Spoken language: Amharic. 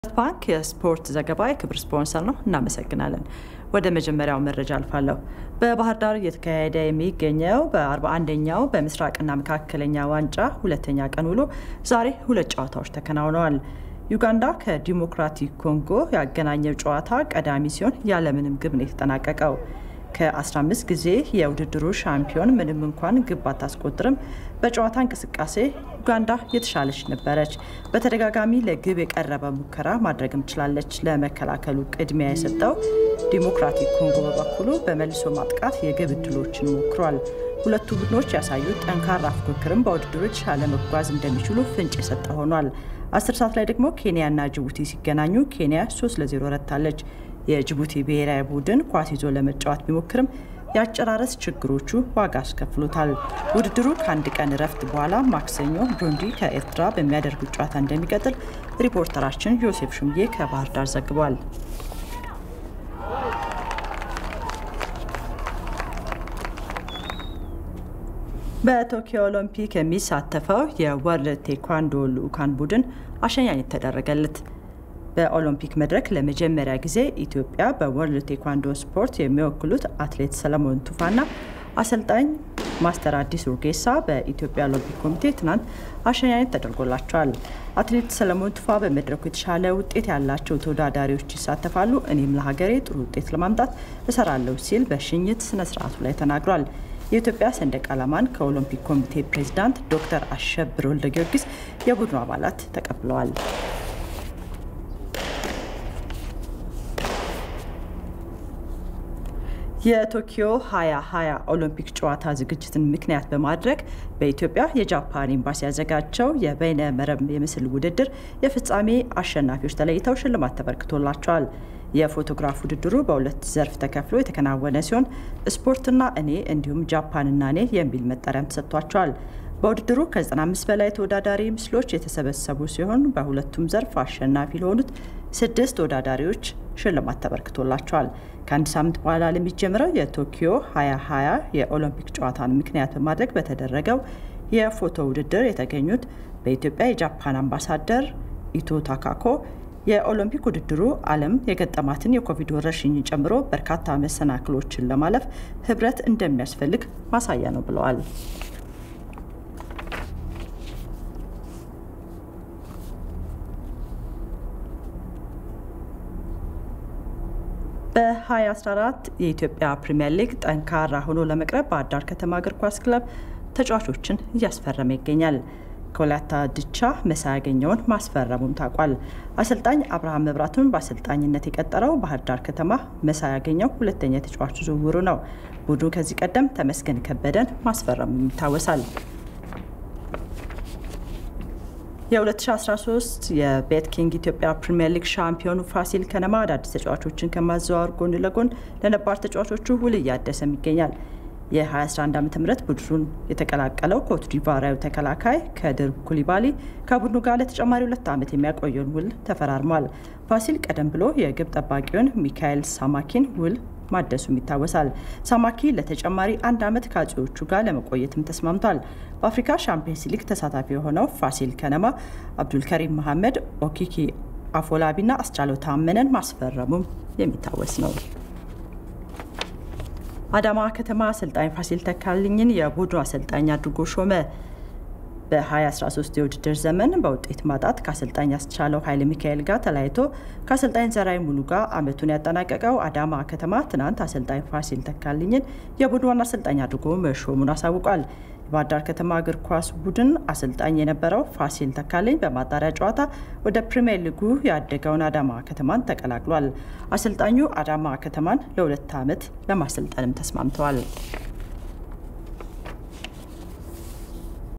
ባንክ የስፖርት ዘገባ የክብር ስፖንሰር ነው። እናመሰግናለን። ወደ መጀመሪያው መረጃ አልፋለሁ። በባህር ዳር እየተካሄደ የሚገኘው በ41ኛው በምስራቅና መካከለኛ ዋንጫ ሁለተኛ ቀን ውሎ ዛሬ ሁለት ጨዋታዎች ተከናውነዋል። ዩጋንዳ ከዲሞክራቲክ ኮንጎ ያገናኘው ጨዋታ ቀዳሚ ሲሆን ያለምንም ግብ ነው የተጠናቀቀው። ከ15 ጊዜ የውድድሩ ሻምፒዮን ምንም እንኳን ግብ ባታስቆጥርም በጨዋታ እንቅስቃሴ ዩጋንዳ የተሻለች ነበረች። በተደጋጋሚ ለግብ የቀረበ ሙከራ ማድረግም ችላለች። ለመከላከሉ ቅድሚያ የሰጠው ዲሞክራቲክ ኮንጎ በበኩሉ በመልሶ ማጥቃት የግብ እድሎችን ሞክሯል። ሁለቱ ቡድኖች ያሳዩት ጠንካራ ፉክክርም በውድድሩ የተሻለ መጓዝ እንደሚችሉ ፍንጭ የሰጠ ሆኗል። አስር ሰዓት ላይ ደግሞ ኬንያና ጅቡቲ ሲገናኙ ኬንያ 3 ለ0 ረታለች። የጅቡቲ ብሔራዊ ቡድን ኳስ ይዞ ለመጫወት ቢሞክርም የአጨራረስ ችግሮቹ ዋጋ አስከፍሎታል። ውድድሩ ከአንድ ቀን እረፍት በኋላ ማክሰኞ ብሩንዲ ከኤርትራ በሚያደርጉት ጨዋታ እንደሚቀጥል ሪፖርተራችን ዮሴፍ ሹምዬ ከባህር ዳር ዘግቧል። በቶኪዮ ኦሎምፒክ የሚሳተፈው የወርልድ ቴኳንዶ ልዑካን ቡድን አሸኛኘት ተደረገለት። በኦሎምፒክ መድረክ ለመጀመሪያ ጊዜ ኢትዮጵያ በወርልድ ቴኳንዶ ስፖርት የሚወክሉት አትሌት ሰለሞን ቱፋና አሰልጣኝ ማስተር አዲስ ኡርጌሳ በኢትዮጵያ ኦሎምፒክ ኮሚቴ ትናንት አሸኛኘት ተደርጎላቸዋል። አትሌት ሰለሞን ቱፋ በመድረኩ የተሻለ ውጤት ያላቸው ተወዳዳሪዎች ይሳተፋሉ፣ እኔም ለሀገሬ ጥሩ ውጤት ለማምጣት እሰራለሁ ሲል በሽኝት ስነስርዓቱ ላይ ተናግሯል። የኢትዮጵያ ሰንደቅ ዓላማን ከኦሎምፒክ ኮሚቴ ፕሬዚዳንት ዶክተር አሸብር ወልደ ጊዮርጊስ የቡድኑ አባላት ተቀብለዋል። የቶኪዮ 2020 ኦሎምፒክ ጨዋታ ዝግጅትን ምክንያት በማድረግ በኢትዮጵያ የጃፓን ኤምባሲ ያዘጋጀው የበይነ መረብ የምስል ውድድር የፍጻሜ አሸናፊዎች ተለይተው ሽልማት ተበርክቶላቸዋል። የፎቶግራፍ ውድድሩ በሁለት ዘርፍ ተከፍሎ የተከናወነ ሲሆን ስፖርትና እኔ እንዲሁም ጃፓንና እኔ የሚል መጠሪያም ተሰጥቷቸዋል። በውድድሩ ከ95 በላይ ተወዳዳሪ ምስሎች የተሰበሰቡ ሲሆን በሁለቱም ዘርፍ አሸናፊ ለሆኑት ስድስት ተወዳዳሪዎች ሽልማት ተበርክቶላቸዋል። ከአንድ ሳምንት በኋላ ለሚጀምረው የቶኪዮ 2020 የኦሎምፒክ ጨዋታን ምክንያት በማድረግ በተደረገው የፎቶ ውድድር የተገኙት በኢትዮጵያ የጃፓን አምባሳደር ኢቶ ታካኮ የኦሎምፒክ ውድድሩ ዓለም የገጠማትን የኮቪድ ወረርሽኝን ጨምሮ በርካታ መሰናክሎችን ለማለፍ ህብረት እንደሚያስፈልግ ማሳያ ነው ብለዋል። በ2014 የኢትዮጵያ ፕሪምየር ሊግ ጠንካራ ሆኖ ለመቅረብ ባህር ዳር ከተማ እግር ኳስ ክለብ ተጫዋቾችን እያስፈረመ ይገኛል። ከወላይታ ድቻ መሳይ ያገኘውን ማስፈረሙም ታውቋል። አሰልጣኝ አብርሃም መብራቱን በአሰልጣኝነት የቀጠረው ባህር ዳር ከተማ መሳይ ያገኘው ሁለተኛ የተጫዋቹ ዝውውሩ ነው። ቡድኑ ከዚህ ቀደም ተመስገን ከበደን ማስፈረሙ ይታወሳል። የ2013 የቤት ኪንግ ኢትዮጵያ ፕሪምየር ሊግ ሻምፒዮኑ ፋሲል ከነማ አዳዲስ ተጫዋቾችን ከማዘዋወር ጎን ለጎን ለነባር ተጫዋቾቹ ውል እያደሰም ይገኛል። የ2011 ዓ ም ቡድኑን የተቀላቀለው ኮት ዲቫራዊ ተከላካይ ከድር ኩሊባሊ ከቡድኑ ጋር ለተጨማሪ ሁለት ዓመት የሚያቆየውን ውል ተፈራርሟል። ፋሲል ቀደም ብሎ የግብ ጠባቂውን ሚካኤል ሳማኪን ውል ማደሱም ይታወሳል። ሳማኪ ለተጨማሪ አንድ ዓመት ከአጼዎቹ ጋር ለመቆየትም ተስማምቷል። በአፍሪካ ሻምፒየንስ ሊግ ተሳታፊ የሆነው ፋሲል ከነማ አብዱልከሪም መሐመድ፣ ኦኪኪ አፎላቢና አስቻለው ታመነን ማስፈረሙም የሚታወስ ነው። አዳማ ከተማ አሰልጣኝ ፋሲል ተካልኝን የቡድኑ አሰልጣኝ አድርጎ ሾመ። በ2013 የውድድር ዘመን በውጤት ማጣት ከአሰልጣኝ ያስቻለው ኃይለ ሚካኤል ጋር ተለያይቶ ከአሰልጣኝ ዘራይ ሙሉ ጋር ዓመቱን ያጠናቀቀው አዳማ ከተማ ትናንት አሰልጣኝ ፋሲል ተካልኝን የቡድኑ ዋና አሰልጣኝ አድርጎ መሾሙን አሳውቋል። የባህር ዳር ከተማ እግር ኳስ ቡድን አሰልጣኝ የነበረው ፋሲል ተካልኝ በማጣሪያ ጨዋታ ወደ ፕሪምየር ሊጉ ያደገውን አዳማ ከተማን ተቀላቅሏል። አሰልጣኙ አዳማ ከተማን ለሁለት ዓመት ለማሰልጠንም ተስማምተዋል።